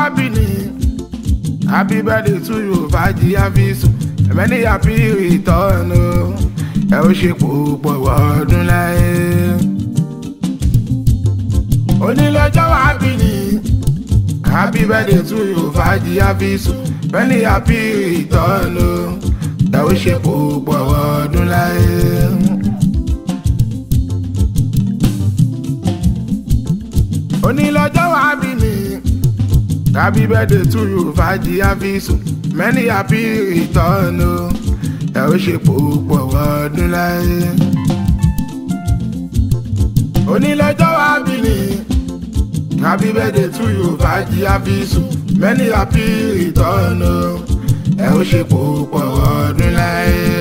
bí ni happy birthday to you fàájì àfisùn many happy return o ẹ ó ṣe púpọ̀ ọdún láyé. onílọ́jọ́ wà bí ni happy birthday to you fàájì àfisùn many happy return o ẹ ó ṣe púpọ̀ ọdún láyé. onílọ́jọ́ wà bí ni happy birthday to you fàájì àfisùn many happy return o ẹ ó ṣe púpọ̀ ọdún láyé. onílọ́jọ́ wà bí ni happy birthday to you fàájì àfisùn many happy return o ẹ ó ṣe púpọ̀ ọdún láyé.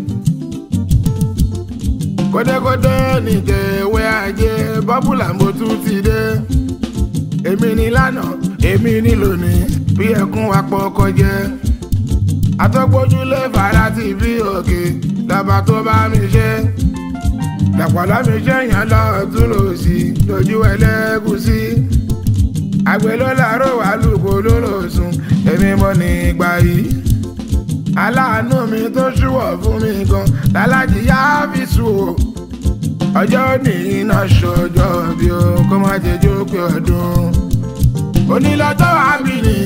kódékódé nìjẹ̀wé ajé bọ́bùlà mo tún ti dé èmi ní lánàá èmi ní lónìí bí ẹkún apọ̀ kọjẹ atọ́gbójúlé fara ti bí òkè lọ́ba tó bá mi ṣe lọ́pọ̀lọ́ mi ṣe yàn lọ́ọ̀tún lòsì lójú ẹlẹ́gùsí àgbẹ̀ ló láró wà lùkò ló lò sùn èmi mọ̀ ní ìgbà yìí aláàánú mi tó ṣùwọ̀ fún mi gan lálájì yá fi sùn o ọjọ́ ní iná ṣọjọ́ bí o kó má jẹjọ́ pé ọdún onílọ́jọ́ àbí ni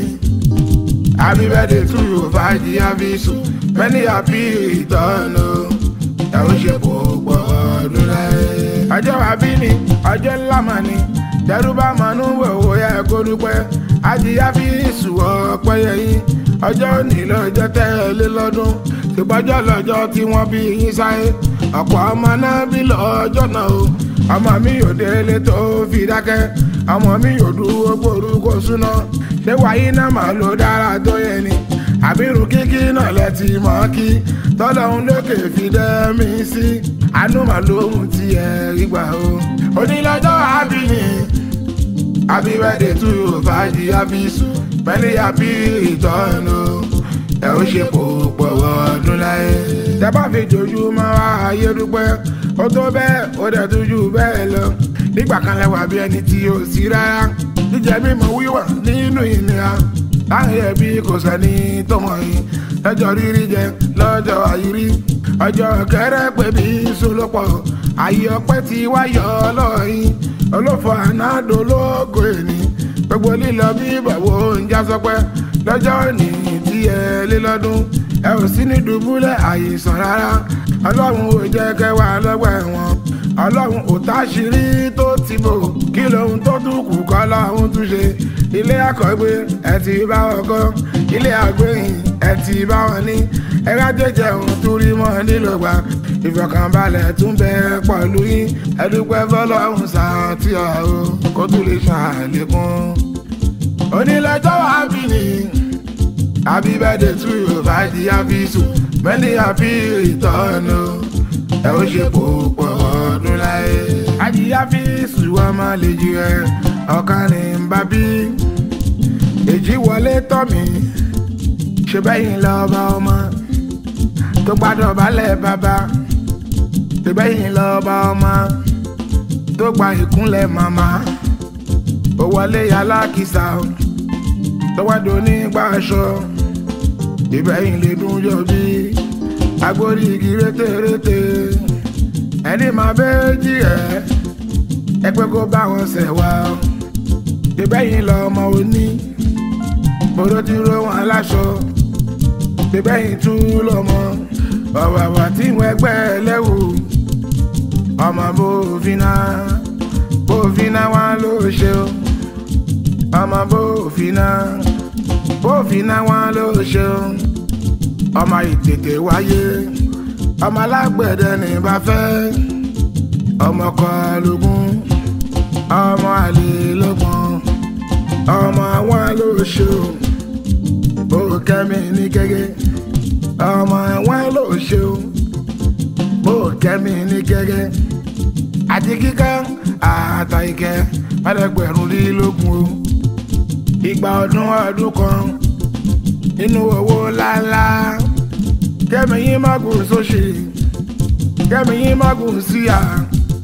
happy birthday to you fàájì àfisùn many happy return o ẹ ó ṣe kó pọ̀ ọdún láyé. ọjọ́ àbí ni ọjọ́ ńlá mà ní dẹ́rùbà mọ́nú wòwò yẹ kó dúpẹ́ àjíyá fi sùn ọpẹ́ yẹyìn ọjọ́ òní lọ́jọ́ tẹ́lẹ̀ lọ́dún ṣùgbọ́jọ́ lọ́jọ́ tí wọ́n bí yín sáyé ọ̀pọ̀ ọmọ náà bí lọ́jọ́ náà o ọmọ mi yóò délé tó fi dákẹ́ ọmọ mi yóò dúró gbòòrúkọ súná ṣé wáyé náà máa ló dára tó yẹ ni àbírù kíkí náà lẹ́tì mọ́ kí tọ́lọ́hún lókè fi dẹ́ mi sí àánú màá lóhun ti ẹ̀ rí gbà o onílọ́jọ́ àbí ni happy birthday to you fàájì àfisù pẹ̀lú happy return o ẹ ó ṣe kó pọ̀ ọdún láyé. tẹ́bá fi jòjúmọ́ wá ayé dúpẹ́ ó tó bẹ́ẹ̀ ó dẹ̀ tún jù bẹ́ẹ̀ lọ. nígbà kan lẹ́wà bí ẹni tí ó sí rárá jíjẹ mímọ wíwà nínú ìnira láàrin ẹbí kò sẹ́ni tó mọ̀ yín lọ́jọ́ rírí jẹ lọ́jọ́ àyírí ọjọ́ kẹrẹ pé bí solopọ̀ ayé ọpẹ́ ti wáyọ̀ lọ́yìn olófò ànádò lógo èní gbogbo lílọ bí bàbá oúnjẹ sọpẹ́ lọ́jọ́ òní tí ẹ lé lọ́dún ẹ ò sí ní dùbúlẹ̀ àìsàn rárá ọlọ́run ò jẹ́ kẹwàá lọ́gbà ẹ̀wọ̀n ọlọ́run ò táṣìírí tó ti bò kí lóhun tó tún kù kọ́ lọ́hún tún ṣe ilé àkọ́gbé ẹ ti bá wọn kọ́ ilé àgbéyìn ẹ ti bá wọn ní ẹ̀rọ jẹjẹ òun tún rí mọ́ nílògbà ìfọ̀kànbalẹ̀ tún bẹ pọ̀lú yín ẹdúpẹ́ fọlọ́run sàtì ọ̀hún kó tún lè ṣàlékún onílẹ̀jọ́ wà bí ni happy birthday to you fàájì àfisùn many happy return o ẹ ó ṣe kó pọ̀ ọdún láyé. àjíyá fi sùn ọmọ lè jí ẹ ọ̀kan ní n bá bí èjì wọlé tọ̀ mí ṣe bẹ́yìn lọ́ba ọmọ tó gbádùn balẹ̀ bàbá ṣe bẹ́yìn lọ́ba ọmọ tó gba ìkúnlẹ̀ màmá ó wọlé alákìsà tọwádò nígbà aṣọ ìbẹ̀yìn lè dún yọ bí agbórí igi rétérété ẹni máa bẹ́ẹ̀ jí ẹ̀ ẹ pé kó bá wọn ṣẹ̀ wá ìbẹ̀yìn lọ́mọ òní bòrò ti ró wọn aláṣọ ìbẹ̀yìn tún lọ́mọ ọ̀wàwà tí wọ́n ẹgbẹ́ lẹ́wù ọmọ bó fi náà bó fi náà wá ló ṣe o ọmọ bó fi náà bó fi náà wá ló ṣe o ọmọ ìtètè wáyé ọmọ alágbẹ̀dẹ ní bá fẹ́ ọmọ kọlùgún ọmọ àlè lọ́gbọ̀n ọmọ àwọn ló ṣe o bó kẹ́mi ní gẹ́gẹ́ ọmọ àwọn ló ṣe o bó kẹ́mi ní gẹ́gẹ́ àti kíkẹ́ àtà ìkẹ́ mẹ́lẹ́gbẹ̀rún lílógún o ìgbà ọdún ọdún kan nínú owó ńláńlá kẹ́mi yín má gùn sóṣì kẹ́mi yín má gùn síyà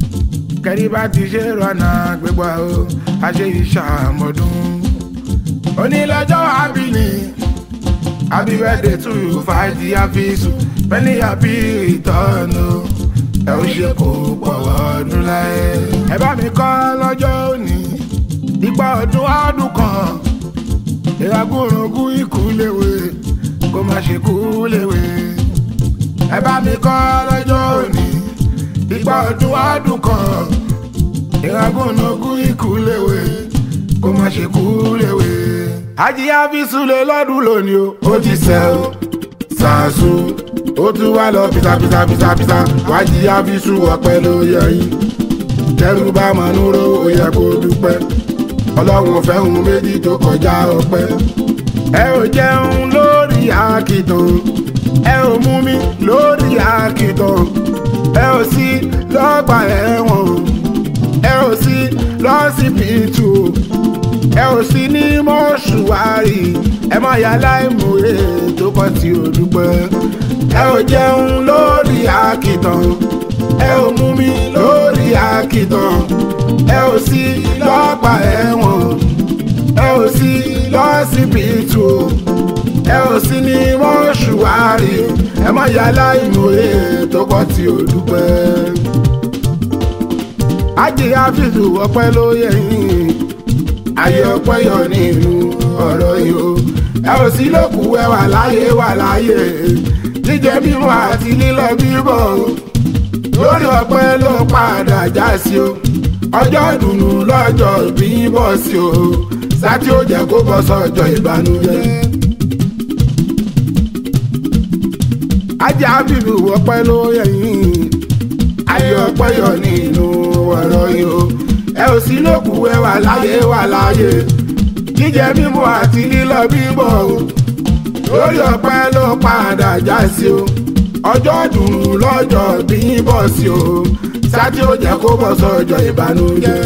kẹ́rí bá ti ṣe rọ̀nà gbégbá o àṣẹ ìṣàmọ̀dún onílọ́jọ́ abìní happy birthday to you fàájì àfíìsù many happy return o ẹ ó ṣe kó pọ̀ ọdún láyé. ẹ bá mi kọ́ lọ́jọ́ òní ìgbà ọdún ọdún kan ìragúrungún ikú léwe kó má ṣe kú léwe. ẹ bá mi kọ́ lọ́jọ́ òní ìgbà ọdún ọdún kan ìragúrungún ikú léwe kó má ṣe kú léwe. ajíyá fi súlẹ̀ lọ́dún lónìí o ó ti sẹ́ o ṣàṣù ó tún wá lọ pìtàpìtàpìtàpìtà wájíyá fi sú ọpẹ́ ló yẹ yín tẹrù bá mọ̀ núró ó yẹ kó dúpẹ́ ọlọ́run fẹ́hùn méjì tó kọjá ọpẹ́. ẹ ò jẹun lórí àkìtàn ẹ ò mú mi lórí àkìtàn ẹ ò sí lọ́gbà ẹ̀wọ̀n ẹ ò sí lọ́sibítù ẹ ò sí ní mọ́ṣúárì ẹ má yà láìmọ̀ye tó kọ́ tí ò dúpẹ́. ẹ ò jẹun lórí àkìtàn ẹ ò mú mi lórí àkìtàn ẹ ò sí lọ́gbà ẹ̀wọ̀n ẹ ò sí lọ́sibítù ẹ ò sí ní mọ́ṣúárì ẹ má yà láìmọ̀ye tó kọ́ tí ò dúpẹ́. ajé àfihàn ọpẹ́ ló yẹ yín ayé ọpẹ́ yọ nínú ọ̀rọ̀ yìí o ẹ ò sí lókù ẹ wà láyé wà láyé jíjẹ mímu àti lílọ bíbọ̀ lórí ọpẹ́ ló padà já sí o ọjọ́ ìdùnnú lọ́jọ́ bí bọ̀ sí o sátí ó jẹ́ kó bọ́ sọ́jọ́ ìbànújẹ́. ajá bíbí ọpẹ́ ló yẹ yín ayé ọpẹ́ yọ nínú ọ̀rọ̀ yìí o ẹ ò sí lókù ẹ wà láyé wà láyé jíjẹ mímu àti lílọ bíbọ̀ o lórí ọpẹ́ ló padà já sí o ọjọ́ dùnú lọ́jọ́ bí bọ̀ sí o sátí ó jẹ́ kó bọ́ sọ́jọ́ ìbànújẹ́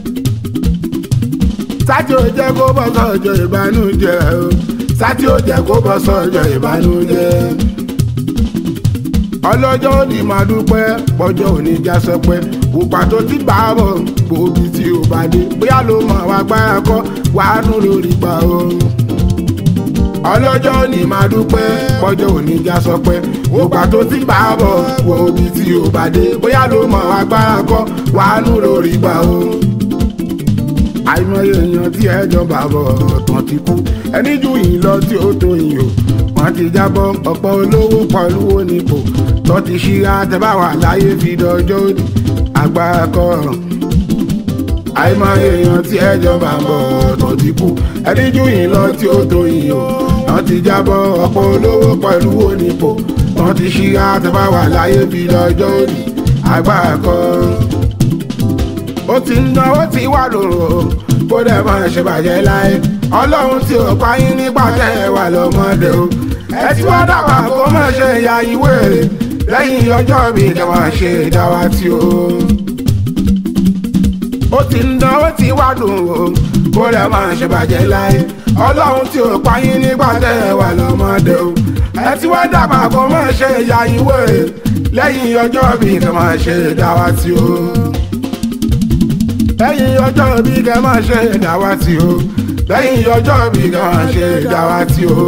sátí ó jẹ́ kó bọ́ sọ́jọ́ ìbànújẹ́ o sátí ó jẹ́ kó bọ́ sọ́jọ́ ìbànújẹ́ ọlọ́jọ́ òní máa dúpẹ́ pọ́jọ́ òní já sọpẹ́ òpà tó ti bá bọ̀ gbòógì tí ò bá dé bóyá ló mọ̀ wá gbára kọ́ wàá nù lórí gbà o. ọlọ́jọ́ òní máa dúpẹ́ pọ́jọ́ òní já sọpẹ́ òpà tó ti bá bọ̀ gbòógì tí ò bá dé bóyá ló mọ̀ wá gbára kọ́ wàá nù lórí gbà o. àìmọye èèyàn tí ẹjọ́ bá bọ̀ tán ti kú ẹni jù yín lọ tí ó tó yín o wọ́n ti jábọ́ ọ̀pọ̀ olówó pọ̀lú onípò tó ti ṣíra tẹ́bá wà láyé fi dọjọ́ òní agbára kọ́ àìmọye èèyàn tí ẹjọ́ bá ń bọ̀ tó ti kú ẹni jù yín lọ tí ó tó yín o wọ́n ti jábọ́ ọ̀pọ̀ olówó pẹ̀lú onípò wọ́n ti ṣíra tẹ́bá wà láyé fi dọjọ́ òní agbára kọ́ ó ti ń dán ó ti wà lòrò kó dẹ̀ máa ṣe bàjẹ́ láyé ọlọ́run tí ò pa yín nípa tẹ́ ẹ wà lọ́mọdé o ẹ ti wá dàgbà kó má ṣe ya ìwé lẹ́yìn ọjọ́ mi kẹ́ máa ṣe ìdáwà tí o. ó ti ń dán ó ti wá dùn o kó lè máa ṣe bàjẹ́ láyé ọlọ́run tí ò pa yín nípa tẹ́ ẹ wà lọ́mọdé o ẹ ti wá dàgbà kó má ṣe ya ìwé lẹ́yìn ọjọ́ mi kẹ́ máa ṣe ìdáwà tí o. lẹ́yìn ọjọ́ mi kẹ́ máa ṣe ìdáwà tí o lẹ́yìn ọjọ́ mi kẹ́ máa ṣe ìdáwà tí o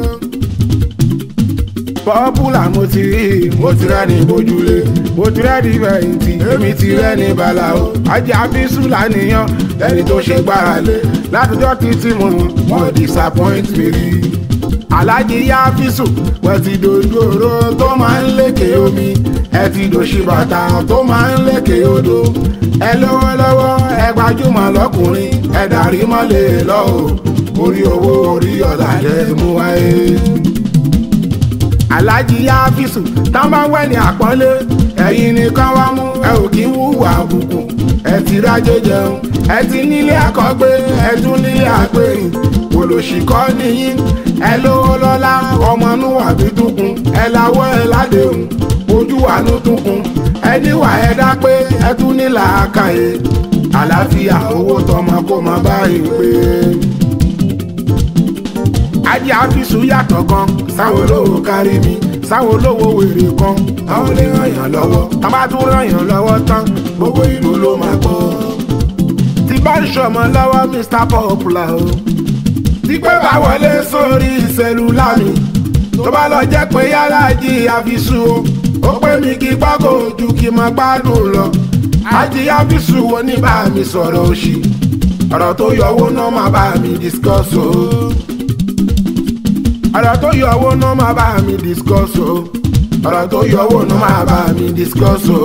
pọ́pùlà mo ti rí mo ti rẹ́ ní bójúlé mo ti rẹ́ ní fẹ̀yìntì èmi ti rẹ́ ní balawo ajá bísú lánìyàn ẹni tó ṣe gbára lé látọjọ́ títí mo wọ́n disappoint mi rí. alájí yá físù wọ́n ti dojú oró tó máa ń lékè omi ẹ ti dòṣì bàtà tó máa ń lékè odò ẹ lọ́wọ́lọ́wọ́ ẹ gbajúmọ̀ lọ́kùnrin ẹ dàrí mọ́lẹ̀ lọ́wọ́ orí owó orí ọ̀làjẹ́ mú wáyé alájí yá físù tán bá wẹ̀ ní àpọ́nlé ẹ̀yin nìkan wá mú ẹ ò kí ń wúwà àbùkù ẹ ti rájẹ jẹun ẹ ti nílé àkọ́gbé ẹ tún nílé àgbẹ̀yìn olùṣìkọ́ nìyí ẹ lówó lọ́lá ọmọ núwà bí dúkun ẹ láwọ́ ẹ ládéhùn ojú àánú dúkun ẹ níwà ẹ dá pé ẹ tún ní làákàyè àlàáfíà owó tọmọ kó má báyìí pé ajé àfisù yàtọ̀ gan sáwọn olówó kárí mi sáwọn olówó wèrè kan àwọn lè ràn yàn lọ́wọ́ tá bá tún ràn yàn lọ́wọ́ tán gbogbo ìlú ló máa gbọ́. tí bá ń ṣọmọ lọ́wọ́ Mr Popular o tí pé bá wọlé sórí sẹ́lúlà mi tó bá lọ jẹ́ pé yálà jí àfisù o ó pè mí kí pákó ojú kí n máa gbádùn lọ àjí àfisù wo ní bá mi sọ̀rọ̀ òṣì ọ̀rọ̀ tó yọ owó náà máa bá mi discuss o ọ̀rọ̀ tó yọ owó náà máa bá mi discuss o ọ̀rọ̀ tó yọ owó náà máa bá mi discuss o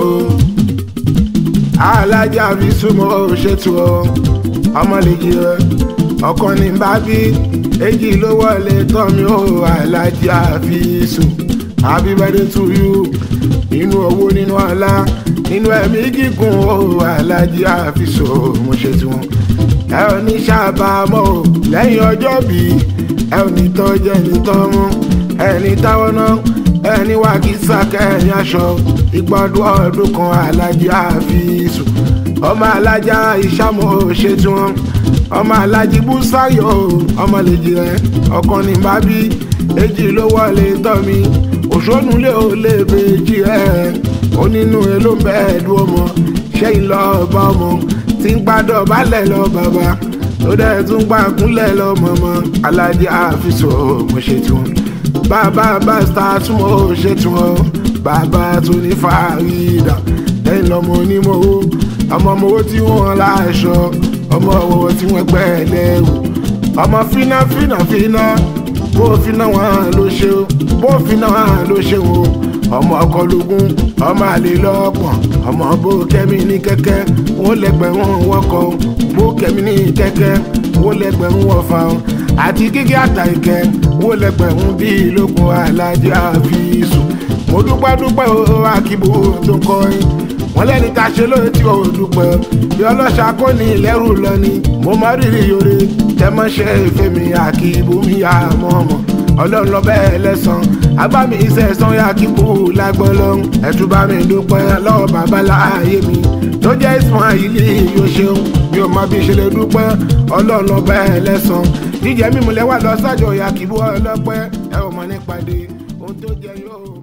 alájà àfisù mo ṣètò o ọmọ lè jí rẹ ọkàn ní bá bí èjì ló wọlé tọ́ mi ó alájà àfisù happy birthday to you nínú owó nínú ọlá nínú ẹ̀mí gígùn ó alájà àfisù mo ṣe tiwọn ẹ ò ní ṣàbámọ̀ o lẹ́yìn ọjọ́ bí ẹ ò ní tọ́jẹ́ ní tọ́mú ẹ ní táwọn náà ẹ ní wà kí sàkẹ́yìn aṣọ ìgbọ́dún ọdún kan alájà àfisù ọmọ alájà ìṣàmọ̀ ṣe tiwọn ọmọ alájí búsáyọ ọmọ lèjì rẹ ọkàn ní bá bí èjì ló wọlé tọ́ mi òṣónú lé ò lè bèjì ẹ onínú ẹ ló ń bẹ ẹdùn ọmọ ṣẹyìn lọ ọba ọmọ tí ń gbádọ balẹ̀ lọ bàbá tó dẹ̀ tún gbà kúnlẹ̀ lọ mọ̀mọ́ alájí àfisọ̀ mo ṣe tiwọn bàbá bá star tún mo ṣe tiwọn bàbá tó ní fàrídà lẹ́yìn lọ́mọ onímọ̀wó ọmọ ọmọwó tí wọ́n láṣọ ọmọ ọwọ́ tí wọ́n gbẹ́ lẹ́rù ọmọ fínà fínà fínà bó fínà wọn ló ṣe o bó fínà wọn ló ṣe o ọmọ ọkọlógún ọmọ àlè lọ́pọ̀n ọmọ bó kẹ́mi ní kẹ́kẹ́ wọ́n lẹ́gbẹ̀rún wọ́kọ̀ bó kẹ́mi ní kẹ́kẹ́ wọ́n lẹ́gbẹ̀rún wọ́fà àti gígé àtàìkẹ́ wọ́n lẹ́gbẹ̀rún bíi lókun alájà àfisùn mo dúpẹ́ dúpẹ́ o akíbo tó kọrin wọ́n lẹ́ni tá a ṣe lóye tí o dúpẹ́ bí ọlọ́ṣà kò ní ìlẹ́rù lọ ni mo má rírì yore tẹmọ́ṣẹ́ ìfẹ́ mi àkíbo mi àmọ́ ọmọ ọlọ́run lọ bẹ́ẹ̀ lẹ́sàn agbámi ìṣẹ̀sán yà kí kú lágbọ́lọ́ ẹ̀tún bá mi dúpẹ́ lọ́wọ́ bàbá láàyè mi tó jẹ́ Ismail yóò ṣeun mi ò mọ bí ṣe lè dúpẹ́ ọlọ́run lọ bẹ́ẹ̀ lẹ́sàn jíjẹ mímu lẹ́wà lọ sájọ yà kí bú ọlọ́pẹ́ ẹ ò mọ nípàdé ohun tó jẹ yóò.